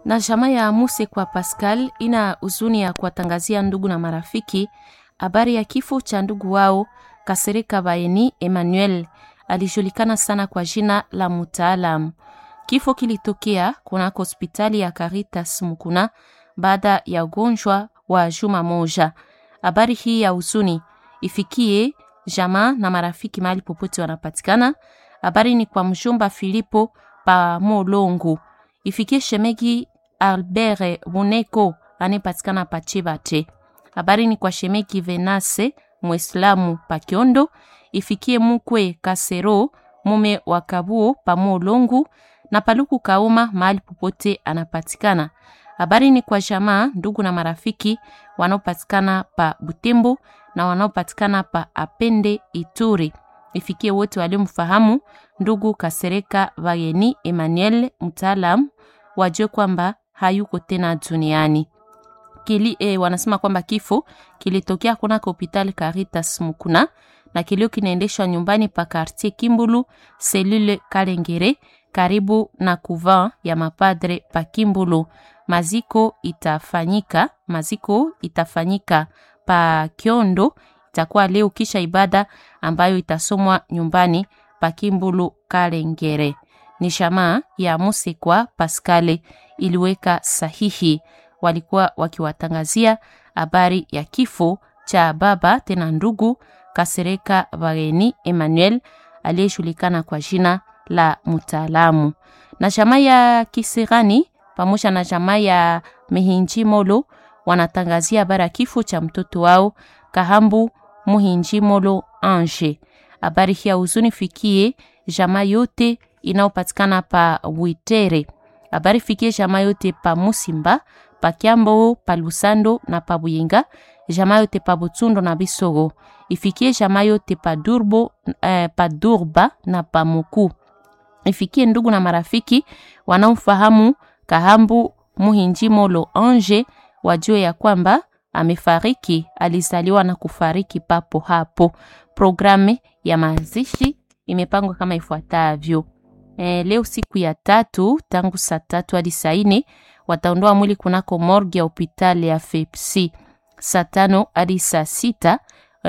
Na jamaa ya Muse kwa Pascal ina huzuni ya kuwatangazia ndugu na marafiki habari ya kifo cha ndugu wao Kasereka Baeni Emmanuel, alijulikana sana kwa jina la Mutaalam. Kifo kilitokea kunako hospitali ya Caritas Mukuna baada ya ugonjwa wa juma moja. Habari hii ya huzuni ifikie jamaa na marafiki mahali popote wanapatikana. Habari ni kwa mjomba Filipo pa Molongo, ifikie shemegi Albert Buneko anayepatikana pa Chibate. Habari ni kwa shemegi Venase Mwislamu pa Kiondo, ifikie mukwe Kasero mume wa Kabuo pa Molongo na Paluku Kauma mahali popote anapatikana. Habari ni kwa jamaa, ndugu na marafiki wanaopatikana pa Butembo na wanaopatikana pa Apende Ituri. Ifikie wote waliomfahamu ndugu Kasereka Vayeni Emmanuel mtaalam, wajue kwamba hayuko tena duniani. Kili, eh, wanasema kwamba kifo kilitokea kunako hospitali Caritas Mukuna na kilio kinaendeshwa nyumbani pa quartier Kimbulu selule Kalengere karibu na kuva ya mapadre pa Kimbulu. Maziko itafanyika maziko itafanyika pa Kiondo, itakuwa leo kisha ibada ambayo itasomwa nyumbani pa Kimbulu Kalengere. Ni shamaa ya Musekwa Paskale iliweka sahihi, walikuwa wakiwatangazia habari ya kifo cha baba tena ndugu Kasereka Bageni Emmanuel aliyejulikana kwa jina la Mutaalamu. Na jamaa ya Kisirani pamoja na jamaa ya Mihinji Molo wanatangazia habari ya kifo cha mtoto wao Kahambu Muhinji Molo Ange. Habari hii ya huzuni fikie jamaa yote inayopatikana pa Witere. Habari fikie jamaa yote pa Musimba, pa Kiambo, pa Lusando na pa Buyinga, jamaa yote pa Butsundo na Bisogo. Ifikie jamaa yote pa Durbo, eh, pa Durba na pa Muku. Ifikie ndugu na marafiki wanaofahamu Kahambu Muhinji Molo Ange wajue ya kwamba amefariki, alizaliwa na kufariki papo hapo. Programu ya mazishi imepangwa kama ifuatavyo. E, leo siku ya tatu tangu saa tatu hadi saa nne wataondoa mwili kunako morgue ya hospitali ya FEPSI. Saa tano hadi saa sita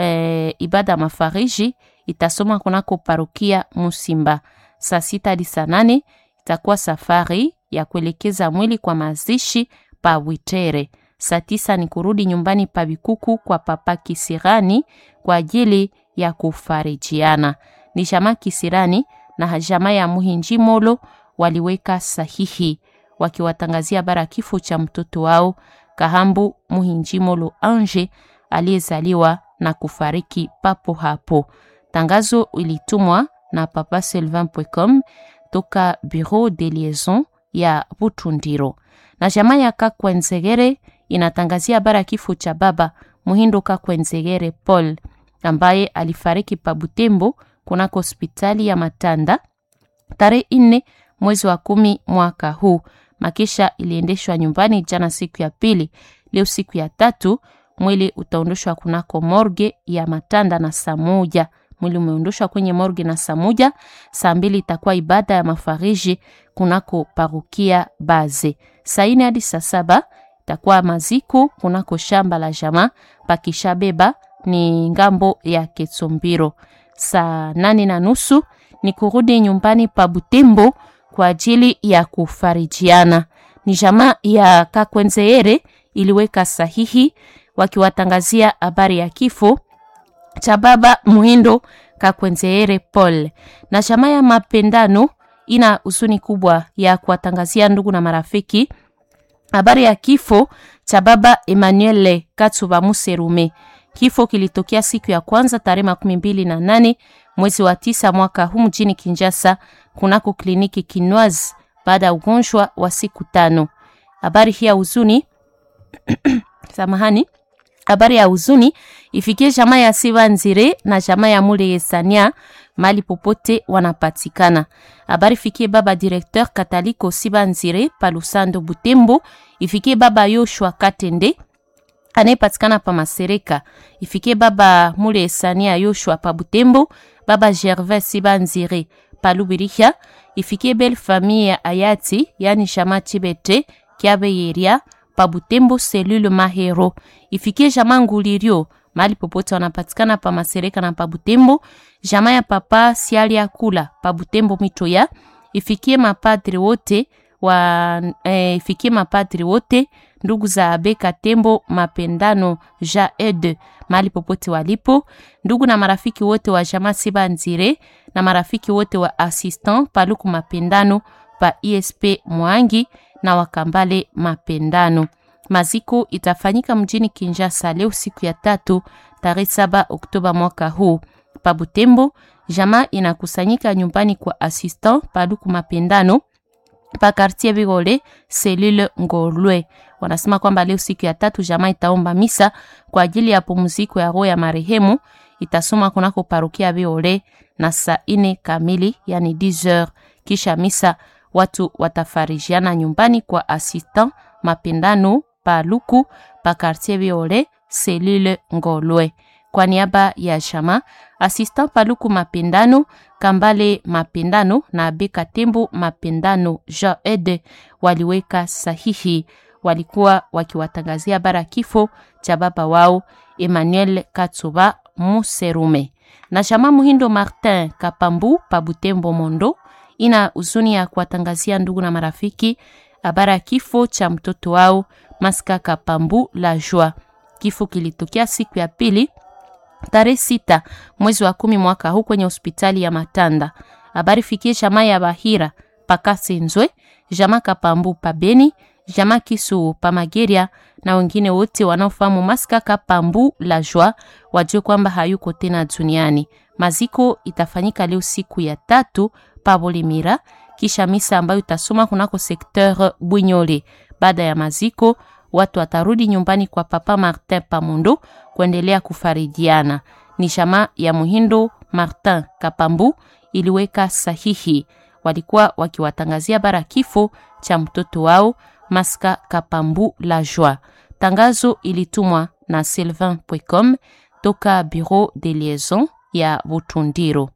e, ibada ya mafariji itasoma kunako parokia Musimba. Saa sita hadi saa nane itakuwa safari ya kuelekeza mwili kwa mazishi pa Witere. Saa tisa ni kurudi nyumbani pa Bikuku kwa papa Kisirani kwa ajili ya kufarijiana. Ni jamaa Kisirani na jamaa ya Muhinji Molo waliweka sahihi wakiwatangazia bara kifo cha mtoto wao Kahambu Muhinji Molo Ange aliyezaliwa na kufariki papo hapo. Tangazo ilitumwa na papa Sylvain.com toka Bureau de Liaison ya Butundiro. Na jamaa ya Kakwenzegere inatangazia bara kifo cha baba Muhindo Kakwenzegere Paul ambaye alifariki pa Butembo kunako hospitali ya Matanda tarehe nne mwezi wa kumi mwaka huu. Makisha iliendeshwa nyumbani jana siku ya pili. Leo siku ya tatu mwili utaondoshwa kunako morge ya Matanda na saa moja mwili umeondoshwa kwenye morge na saa moja. Saa mbili itakuwa ibada ya mafariji kunako parukia Baze. Saa ine hadi saa saba itakuwa maziko kunako shamba la jamaa pakishabeba ni ngambo ya Ketsombiro. Saa nane na nusu ni kurudi nyumbani pa Butembo kwa ajili ya kufarijiana. Ni jamaa ya Kakwenzeere iliweka sahihi wakiwatangazia habari ya kifo cha baba Muhindo Kakwenzeere Paul. Na jamaa ya Mapendano ina huzuni kubwa ya kuwatangazia ndugu na marafiki habari ya kifo cha baba Emmanuel Katsuba Muserume. Kifo kilitokea siku ya kwanza tarehe makumi mbili na nane mwezi wa tisa mwaka huu mjini Kinshasa kunako kliniki Kinwaz baada ya ugonjwa wa siku tano. Habari hii ya huzuni samahani, habari ya huzuni ifikie jamaa ya Siva Nzire na jamaa ya Mule Yesania mali popote wanapatikana. Habari fikie baba directeur Kataliko Siva Nzire Palusando Butembo, ifikie baba Yoshua Katende anayepatikana pa Masereka, ifikie baba Mule Yesania Yoshua pa Butembo, baba Gervais Siva Nzire pa Lubiriha, ifikie belle famille ya Ayati yani Shama Chibete Kiabe Yeria pa Butembo selule Mahero. Ifikie jamaa Ngulirio mahali popote wanapatikana pa Masereka na pa Butembo. Jamaa ya papa Sialia Kula pa Butembo Mitoya. Ifikie mapadri wote wa eh, ifikie mapadri wote ndugu za Abeka Tembo Mapendano Ja Ed mahali popote walipo, ndugu na marafiki wote wa jamaa Siba Nzire na marafiki wote wa assistant Paluku Mapendano pa ISP Mwangi na Wakambale Mapendano. Maziko itafanyika mjini Kinshasa leo siku ya tatu tarehe saba Oktoba mwaka huu. Pa Butembo jamaa inakusanyika nyumbani kwa assistant Paluku Mapendano pa quartier Bigole selule Ngolwe. Wanasema kwamba leo siku ya tatu jamaa itaomba misa kwa ajili ya pumziko ya roho ya marehemu, itasoma kunako parokia Bigole na saa ine kamili, yani 10h. Kisha misa watu watafarijiana nyumbani kwa assistant Mapendano pa Luku pa quartier Bigole selule Ngolwe. Kwa niaba ya jamaa assistant Paluku Mapendano, Kambale Mapendano na Beka Tembo Mapendano Jean Ed waliweka sahihi. Walikuwa wakiwatangazia bara kifo cha baba wao Emmanuel Katsuba Muserume. Na jamaa Muhindo Martin Kapambu pa Butembo Mondo ina huzuni ya kuwatangazia ndugu na marafiki habara ya kifo cha mtoto wao Maska Kapambu la Joie. Kifo kilitokea siku ya pili tarehe sita mwezi wa kumi mwaka huu kwenye hospitali ya Matanda. Habari fikie jamaa ya Bahira Pakasenzwe, jamaa Kapambu Pabeni, jamaa Kisu Pamageria na wengine wote wanaofahamu Maska Kapambu la Joie wajue kwamba hayuko tena duniani. Maziko itafanyika leo siku ya tatu Pabolimira, kisha misa ambayo itasoma kunako sekteur Bwinyole. Baada ya maziko watu watarudi nyumbani kwa Papa Martin Pamondo kuendelea kufarijiana. Ni jamaa ya Muhindo Martin Kapambu iliweka sahihi, walikuwa wakiwatangazia bara kifo cha mtoto wao Maska Kapambu la Joie. Tangazo ilitumwa na Sylvain Pwecom toka Bureau de Liaison ya Butundiro.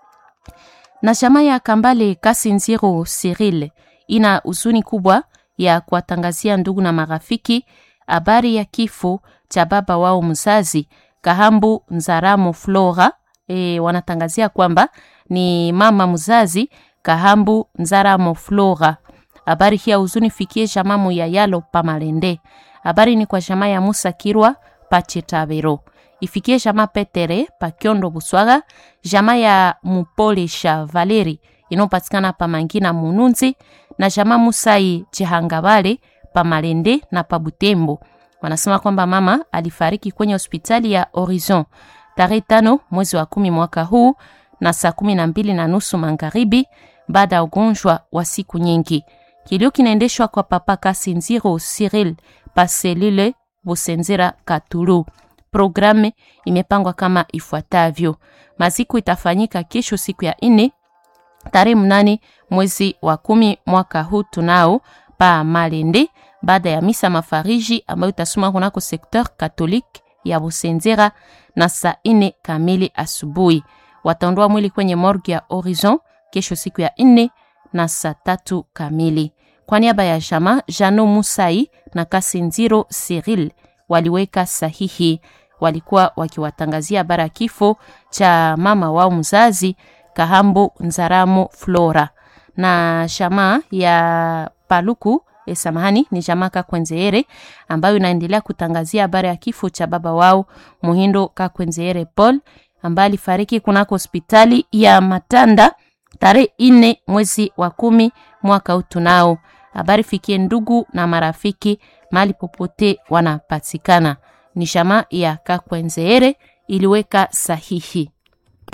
Na jamaa ya Kambale Kasinziro Cyril ina huzuni kubwa ya kuwatangazia ndugu na marafiki habari ya kifo cha baba wao mzazi Kahambu Nzaramo Flora. E, wanatangazia kwamba ni mama mzazi Kahambu Nzaramo Flora. Habari hii ya huzuni fikie jamamu ya Yalo Pamalende. Habari ni kwa jamaa ya Musa Kirwa Pachetabero. Ifikie jamaa Petere Pakiondo Buswaga, jamaa ya Mupolesha Valeri inayopatikana pa Mangina Mununzi na jamaa Musai Chihangabale pa Malende na pa Butembo. Wanasema kwamba mama alifariki kwenye hospitali ya Horizon tarehe tano mwezi wa kumi mwaka huu na saa kumi na mbili na nusu magharibi baada ya ugonjwa wa siku nyingi. Kilio kinaendeshwa kwa papa Kasinziro Cyril Paselile Busenzera Katulu. Programu imepangwa kama ifuatavyo: maziko itafanyika kesho siku ya nne tarehe mnane mwezi wa kumi mwaka huu tunao pa Malende, baada ya misa mafariji ambayo itasoma kunako sekteur katolike ya Busenzera na saa ine kamili asubuhi. Wataondoa mwili kwenye morgue ya Horizon kesho siku ya nne na saa tatu kamili. Kwa niaba ya jama Jano Musai na Kasinziro Cyril waliweka sahihi, walikuwa wakiwatangazia habari ya kifo cha mama wao mzazi Kahambo Nzaramo Flora na jamaa ya Paluku e, samahani ni jamaa Kakwenzeere ambayo inaendelea kutangazia habari ya kifo cha baba wao Muhindo Kakwenzeere Paul ambaye alifariki kunako hospitali ya Matanda tarehe ine mwezi wa kumi mwaka huu. Tunao habari fikie ndugu na marafiki mahali popote wanapatikana. Ni jamaa ya Kakwenzeere iliweka sahihi.